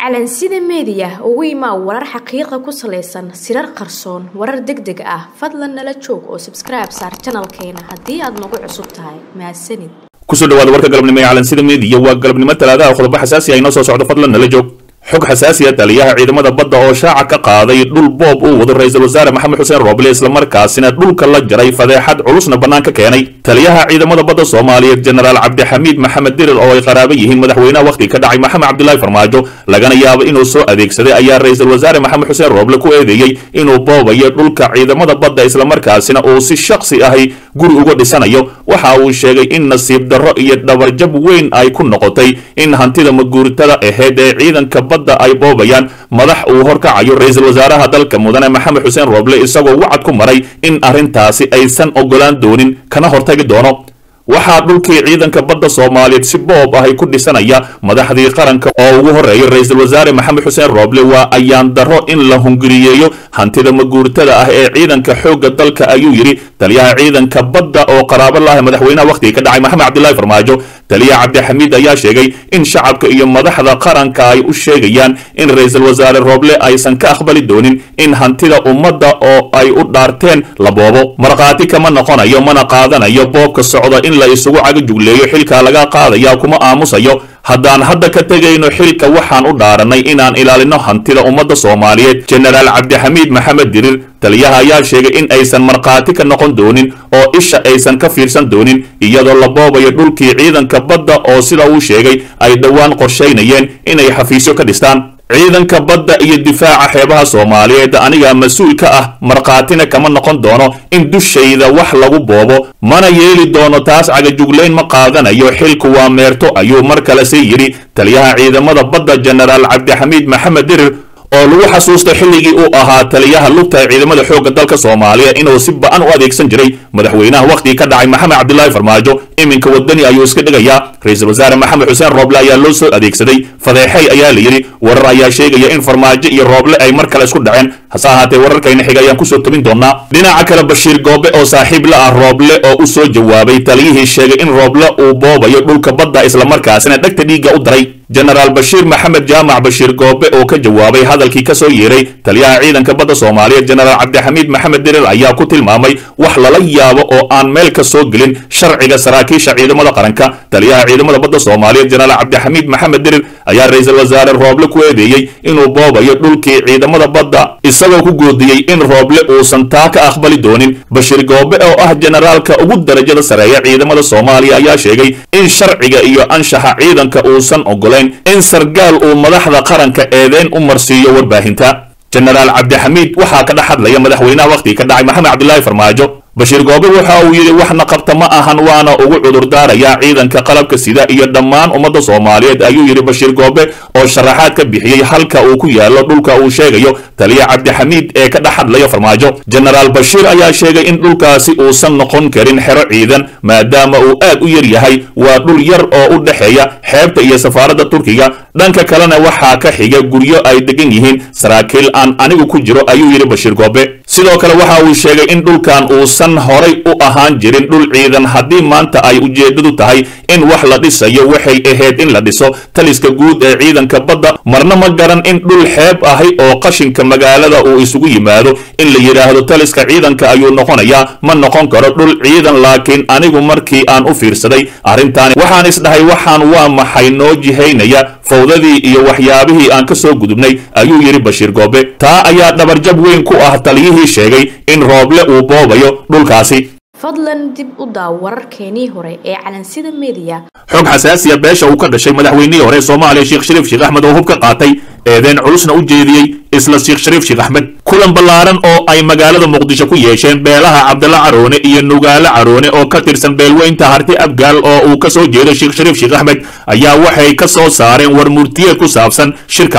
calansida meediya ugu imaa warar xaqiiqa ku salaysan sirar qarsoon warar deg deg ah fadlan nala joog oo sabskribe saar janalkeena haddii aad nagu cusub tahay mahadsanid kusoo dhawaada warka galabnimo ee calansida meediya waa galabnimo talaadaha qodobo xasaasi ah inoo soo socdo fadlan nala joog xog xasaasiya taliyaha ciidamada badda oo shaaca ka qaaday dhul boob uu wado ra-iisul wasaare maxamed xuseen rooble islamarkaasina dhulka la jaray fadeexad culusna bannaan ka keenay taliyaha ciidamada badda soomaaliyeed jenaraal cabdixamiid maxamed dirir oo ay qaraabo yihiin madaxweynaha wakhti ka dhacay maxamed cabdilaahi farmaajo lagana yaabo inuu soo adeegsaday ayaa ra-iisul wasaare maxamed xuseen rooble ku eedeeyey inuu boobayo dhulka ciidamada badda islamarkaasina uu si shaksi ahi guri uga dhisanayo waxa uu sheegay in nasiib darro iyo dhabarjab weyn ay ku noqotay in hantida maguurtada aheyd ee ciidanka badda ay boobayaan madax uu horkacayo ra-iisul wasaaraha dalka mudane maxamed xuseen rooble isagoo wacad ku maray in arrintaasi aysan ogolaan doonin kana hortagi doono waxaa dhulkii ciidanka badda soomaaliyeed si boob ahay ku dhisanaya madaxdii qaranka oo ugu horreeyay ra-iisul wasaare maxamed xuseen rooble waa ayaan darro in la hunguriyeeyo hantida maguurtada ah ee ciidanka xoogga dalka ayuu yidhi taliyaha ciidanka badda oo qaraabo laah madaxweynaha wakhtiga ka dhacay maxamed cabdilaahi farmaajo taliya cabdixamiid ayaa sheegay in shacabka iyo madaxda qaranka ay u sheegayaan in ra-iisul wasaare rooble aysan ka aqbali doonin in hantida ummadda oo ay u dhaarteen la boobo markhaati kama noqonayo mana qaadanayo boobka socda in la isugu cagajugleeyo xilkaa laga qaadaya kuma aamusayo haddaan hadda ka tegayno xilka waxaan u dhaaranay inaan ilaalino hantida ummadda soomaaliyeed jenaraal cabdixamiid maxamed dirir taliyaha ayaa sheegay in aysan markhaati ka noqon doonin oo isha aysan ka fiirsan doonin iyadoo la boobayo dhulkii ciidanka badda oo sida uu sheegay ay dhowaan qorshaynayeen inay xafiisyo ka dhistaan ciidanka badda iyo difaaca xeebaha soomaaliyeed anigaa mas-uul ka ah markhaatina kama noqon doono in dushayda wax lagu boobo mana yeeli doono taas cagajuglayn ma qaadanayo xilku waa meerto ayuu mar kale sii yidhi taliyaha ciidamada badda jenaraal cabdixamiid maxamed dirir oo lagu xasuusta xilligii uu ahaa taliyaha lugta ee ciidamada xoogga dalka soomaaliya inuu si ba-an u adeegsan jiray madaxweynaha wakhtigii ka dhacay maxamed cabdilaahi farmaajo iminka wadani ayuu iska dhigayaa ra-iisul wasaare maxamed xuseen rooble ayaa loo soo adeegsaday fadeexey ayaa la yidhi warar ayaa sheegaya in farmaajo iyo rooble ay mar kale isku dhaceen hase ahaatee wararkayna xiga ayaan kusoo tobin doonaa dhinaca kale bashiir goobe oo saaxiib la ah rooble oo u soo jawaabay taliyihii sheegay in rooble uu boobayo dhulka badda islamarkaasina dhegta dhiigga u daray jenaraal bashiir maxamed jaamac bashiir goobe oo ka jawaabay hadalkii ka soo yeeray taliyaha ciidanka badda soomaaliyeed jenaraal cabdixamiid maxamed dirir ayaa ku tilmaamay wax lala yaabo oo aan meel ka soo gelin sharciga saraakiisha ciidamada qaranka taliyaha ciidamada badda soomaaliyeed jenaraal cabdixamiid maxamed dirir ayaa ra-iisul wasaare rooble ku eedeeyey inuu boobayo dhulkii ciidamada badda isagoo ku goodiyey in rooble uusan taa ka aqbali doonin bashiir goobe oo ah jenaraalka ugu darajada sareeya ciidamada soomaaliya ayaa sheegay in sharciga iyo anshaxa ciidanka uusan ogolayn in sargaal uu madaxda qaranka eedeyn u marsiiyo warbaahinta jenaraal cabdixamiid waxaa ka dhex hadlaya madaxweynaha wakhtiga ka dhacay maxamed cabdilaahi farmaajo bashiir goobe waxa uu yidhi waxna qabta ma ahan waana ugu cudurdaarayaa ciidanka qalabka sida iyo dhammaan ummadda soomaaliyeed ayuu yidhi bashiir goobe oo sharaxaad ka bixiyey halka uu ku yaallo dhulka uu sheegayo taliya cabdixamiid ee ka dhex hadlaya farmaajo jenaraal bashiir ayaa sheegay in dhulkaasi uusan noqon karin xero ciidan maadaama uu aad u yar yahay waa dhul yar oo u dhexeeya xeebta iyo safaaradda turkiga dhanka kalena waxaa ka xiga guryo ay degan yihiin saraakiil aan anigu ku jiro ayuu yidhi bashiir goobe sidoo kale waxa uu sheegay in dhulkan uusan horay u ahaan jirin dhul ciidan haddii maanta ay ujeeddadu tahay in wax la dhisayo waxay ahayd in la dhiso taliska guud ee ciidanka badda marna ma garan in dhul xeeb ahi oo qashinka magaalada uu isugu yimaado in la yidhaahdo taliska ciidanka ayuu noqonayaa ma noqon karo dhul ciidan laakiin anigu markii aan u fiirsaday arrintaani waxaan isdhahay waxaan waa maxay noo jihaynaya fawdadii iyo waxyaabihii aan ka soo gudubnay ayuu yidhi bashiir goobe taa ayaa dhabarjab weyn ku ah taliyihii sheegay in rooble uu boobayo dhulkaasi fadlan dib u daaw wararkeenii hore ee calansida meediya xog xasaasiya beesha uu ka dhashay madaxweynihii hore soomaaliya sheekh shariif sheekh axmed oo hub ka qaatay eedeen culusna u jeediyey isla sheekh shariif sheekh axmed kulan ballaaran oo ay magaalada muqdisho ku yeesheen beelaha cabdalla caroone iyo nugaale caroone oo ka tirsan beelweynta harti abgaal oo uu ka soo jeedo sheekh shariif sheekh axmed ayaa waxay ka soo saareen war murtiyeed ku saabsan shirkaasi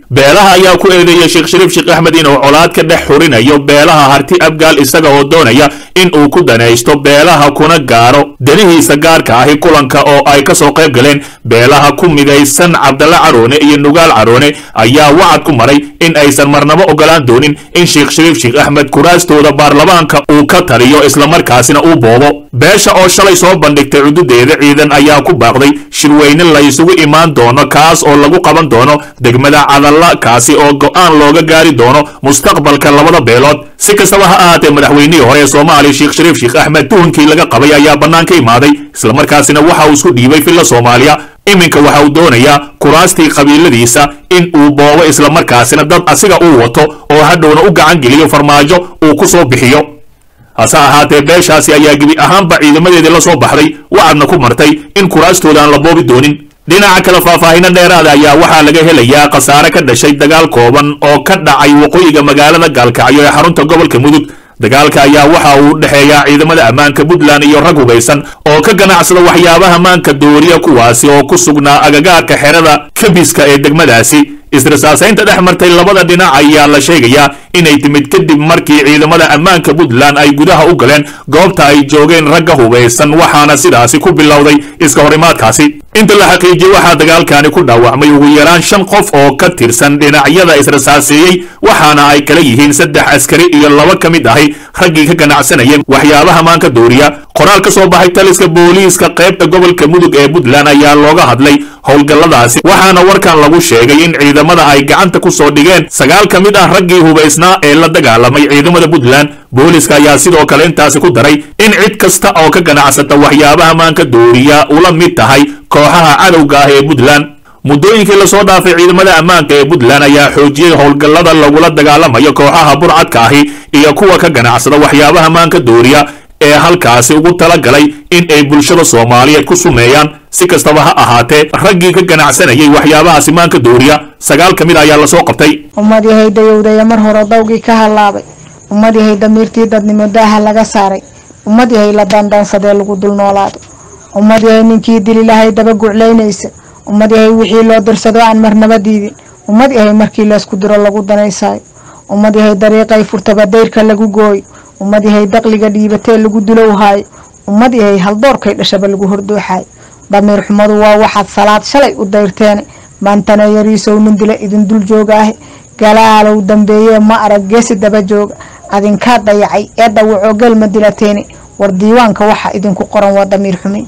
beelaha ayaa ku eedeeyay sheekh shariif sheekh axmed inuu colaad ka dhex xurinayo beelaha harti abgaal isaga oo doonaya in uu ku danaysto beelaha kuna gaaro danihiisa gaarka ahi kulanka oo ay ka soo qayb galeen beelaha ku midaysan cabdalla caroone iyo nugaal caroone ayaa wacad ku maray in aysan marnabo ogolaan doonin in sheekh shariif sheekh axmed kuraastooda baarlamaanka uu ka taliyo islamarkaasina uu boobo beesha oo shalay soo bandhigtay cududeeda ciidan ayaa ku baaqday shirweyne la isugu imaan doono kaas oo lagu qaban doono degmada cadalla kaasi oo go'aan looga gaari doono mustaqbalka labada beelood si kastaba ha ahaatee madaxweynihii hore ee soomaaliya sheekh shariif sheekh axmed tuhunkii laga qabay ayaa bannaan ka imaaday islamarkaasina waxa uu isku dhiibay filla soomaaliya iminka waxa uu doonayaa kuraastii qabiiladiisa in uu boobo islamarkaasina dad asiga uu wato oo hadhowna u gacan geliyo farmaajo uu ku soo bixiyo hase ahaatee beeshaasi ayaa gebi ahaanba ciidamadeedii la soo baxday wacadna ku martay in kuraastooda aan la boobi doonin dhinaca kale faahfaahino dheeraada ayaa waxaa laga helayaa khasaare ka dhashay dagaal kooban oo ka dhacay waqooyiga magaalada gaalkacyo ee xarunta gobolka mudug dagaalka ayaa waxa uu u dhexeeyaa ciidamada ammaanka puntland iyo rag hubaysan oo ka ganacsada waxyaabaha maanka dooriya kuwaasi oo ku sugnaa agagaarka xerada kabiska ee degmadaasi israsaasaynta dhex martay labada dhinac ayaa la sheegayaa inay timid kadib markii ciidamada ammaanka puntland ay gudaha u galeen goobta ay joogeen ragga hubaysan waxaana sidaasi ku bilowday iska horimaadkaasi inta la xaqiijiyey waxaa dagaalkani ku dhaawacmay ugu yaraan shan qof oo ka tirsan dhinacyada israsaaseeyey waxaana ay kala yihiin saddex askari iyo laba ka mid ahi raggii ka ganacsanayeen waxyaabaha maanka dooriya qoraal ka soo baxay taliska booliiska qaybta gobolka mudug ee puntland ayaa looga hadlay howlgalladaasi waxaana warkan lagu sheegay in ciidamada ay gacanta ku soo dhigeen sagaal ka mid ah raggii hubaysnaa ee la dagaalamay ciidamada puntland booliiska ayaa sidoo kale intaasi ku daray in cid kasta oo ka ganacsata waxyaabaha maanka dooriya ula mid tahay kooxaha cadowga ah ee puntland muddooyinkii lasoo dhaafay ciidamada ammaanka ee puntland ayaa xoojiyey howlgallada lagula dagaalamayo kooxaha burcadka ahi iyo kuwa ka ganacsada waxyaabaha maanka dooriya ee halkaasi ugu tala galay in ay bulshada soomaaliyeed ku sumeeyaan si kastaba ha ahaatee raggii ka ganacsanayay waxyaabahaasi maanka dooriya sagaal ka mid ayaa lasoo qabtay ummad yahay dayowdaya mar hore dawgii ka hallaabay ummad yahay damiirtii dadnimo daaha laga saaray ummad yahay la dandaansadee lagu dul noolaado ummad yahay ninkii dililahay daba guclaynaysa ummad yahay wixii loo dirsado aan marnaba diidin ummad yahay markii laysku diro lagu danaysaayo ummad yahay dariiqay furtaba dayrka lagu gooyo ummad yahay daqliga dhiibatee lagu dulowhaayo ummad yahay haldoorkay dhashaba lagu hordooxaayo damiir xumadu waa waxaad salaad shalay u dayrteene maantana yariisow nin dila idin dul jooga ahe galaalow dambeeyee ma arag geesi daba jooga adinkaa dayacay ee dhawacoo gelma dilateene war diiwaanka waxa idinku qoran waa damiir xumin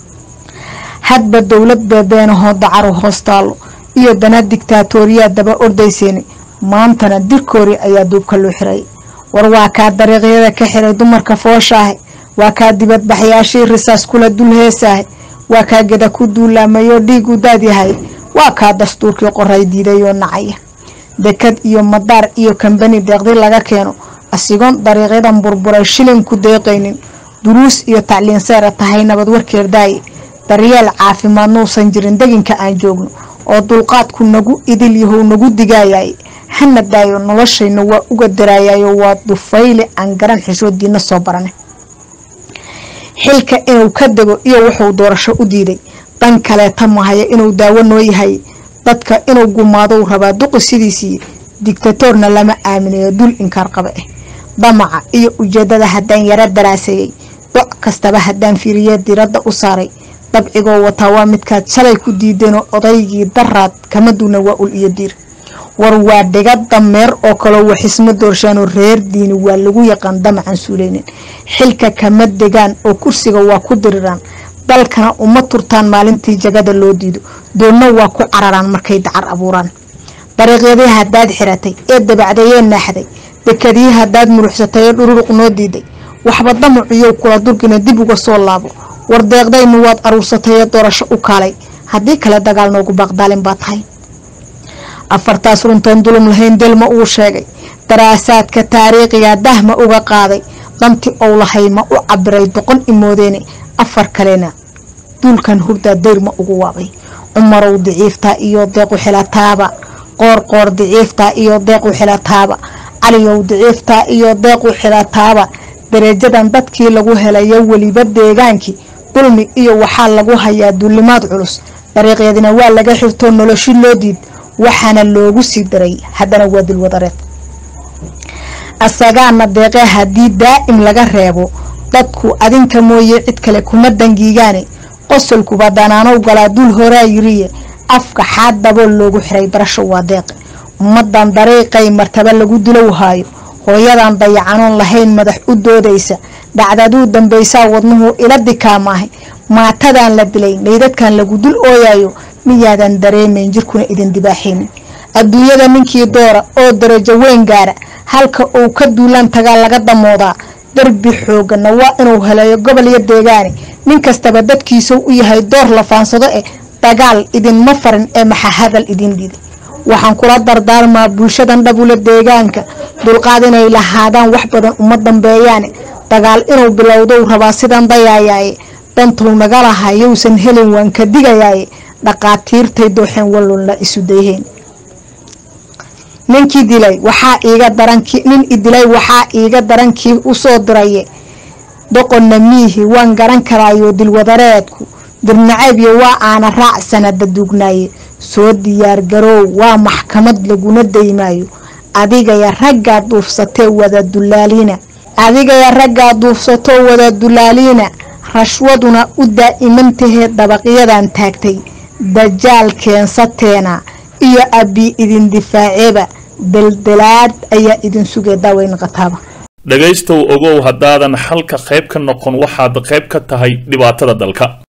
hadba dowlad beebeenahoo dacaru hoos taallo iyo dana digtaatooriyaa daba ordayseene maantana dirkoori ayaa duubka loo xirayay war waa kaa dariiqyada ka xiray dumarka fooshaahe waa kaa dibadbaxyaashii risaas kula dul heesaahe waa kaa geda ku duulaamayoo dhiig u daadyahay waa kaa dastuurkii qoray diidayoo nacaya dekad iyo madaar iyo kambani deeqdi laga keeno asigoon dariiqyadan burburay shilin ku deeqaynin duruus iyo tacliin seera tahay nabad warkeer daaye daryeel caafimaad nuusan jirin deginka aan joogno oo dulqaadku nagu idil yahow nagu digaayaye hana daayo noloshayna waa uga daraayayo waa dufayle aan garan xishoodiina soo barane xilka inuu ka dego iyo wuxuu doorasho u diiday dan kaleeta mahaya inuu daawo noo yahay dadka inuu gumaadou rabaa duqi sidiisii digtatoorna lama aaminayo dul inkaar qaba ah damaca iyo ujeedada haddaan yaro daraaseeyey doc kastaba haddaan fiiriye diradda u saaray dabcigoo wataa waa midkaad shalay ku diideenoo odaygii daraad kama duuna waa ul iyo diir war waa dhiga dameer oo kaloo waxisma doorshaanoo reer diini waa lagu yaqaan damacan suuleynin xilka kama degaan oo kursiga waa ku diriraan dalkana uma turtaan maalintii jagada loo diido doonna waa ku cararaan markay dacar abuuraan dariiqyadii haddaad xiratay ee dabacdayee naaxday dekadii haddaad muruxsatay ee dhururuq noo diiday waxba damaciyow kula durgina dib uga soo laabo war deeqdaynu waad aruursatay ee doorasho u kaalay haddii kale dagaal noogu baaqdaalin baa tahay afartaas runtoon dulum lahayn delma uu sheegay daraasaadka taariikhiga dahma uga qaaday danti ou lahay ma u cabiray doqon imoodeene afar kalena duulkan hurdaa dayrma ugu waabay cumarow diciiftaa iyo deequ xilataaba qoor qoor diciiftaa iyo deequ xilataaba caliyow diciiftaa iyo deequ xilataaba dareejadan dadkii lagu helayo weliba deegaankii dulmi iyo waxaa lagu hayaa duulimaad culus dariiqyadina waa laga xirtoo noloshi loo diid waxaana loogu sii daray haddana waa dilwadareed asagaana deeqe haddii daa'im laga reebo dadku adinka mooye cid kale kuma dangiigaane qosolkuba danaanow galaa dul horaa yiriye afka xaad dabool loogu xiray barasho waa deeqe ummadan dariiqay martaba lagu dilow haayo hooyadan dayacanoon lahayn madax u doodaysa dhacdaduu dambaysaa wadnuhu ila dikaamaahay maatadan la dilay meydadkan lagu dul ooyayo miyaadan dareemayn jirkuna idin dibaaxaynin adduunyada ninkii doora oo darajo weyn gaara halka uu ka duulaan tagaa laga damoodaa darbi xooggana waa inuu heleeyo gobol iyo deegaane nin kastaba dadkiisuu u yahay door la faansado eh dagaal idinma farin ee maxa hadal idin dhiday waxaan kula dardaarmaa bulshadan dhabula deegaanka dulqaad inay lahaadaan wax badan uma dambeeyaane dagaal inuu bilowdou rabaa sidan dayaayaaye dantuu naga lahaa yowsan helin waan ka digayaaye dhaqaatiirtay dooxeen wallunla isu dayheen ninkii dilay waxaa iiga daranki nin idilay waxaa iiga darankii usoo diraye doqonna miihi waan garan karaayo dilwadareedku dirnaceebyo waa aana raac sanada duugnaaye soo diyaar garoow waa maxkamad laguna daymaayo adigaya raggaa duufsatee wada dulaaliina adigaya raggaa duufsatoo wada dulaaliina rashwaduna u daa'imantahee dabaqyadan taagtay dajaal keensateena iyo abbi idin difaaceeba daldalaad ayaa idin sugay daaweyn qataaba dhegaystow ogow haddaadan xalka qayb ka noqon waxaad qayb ka tahay dhibaatada dalka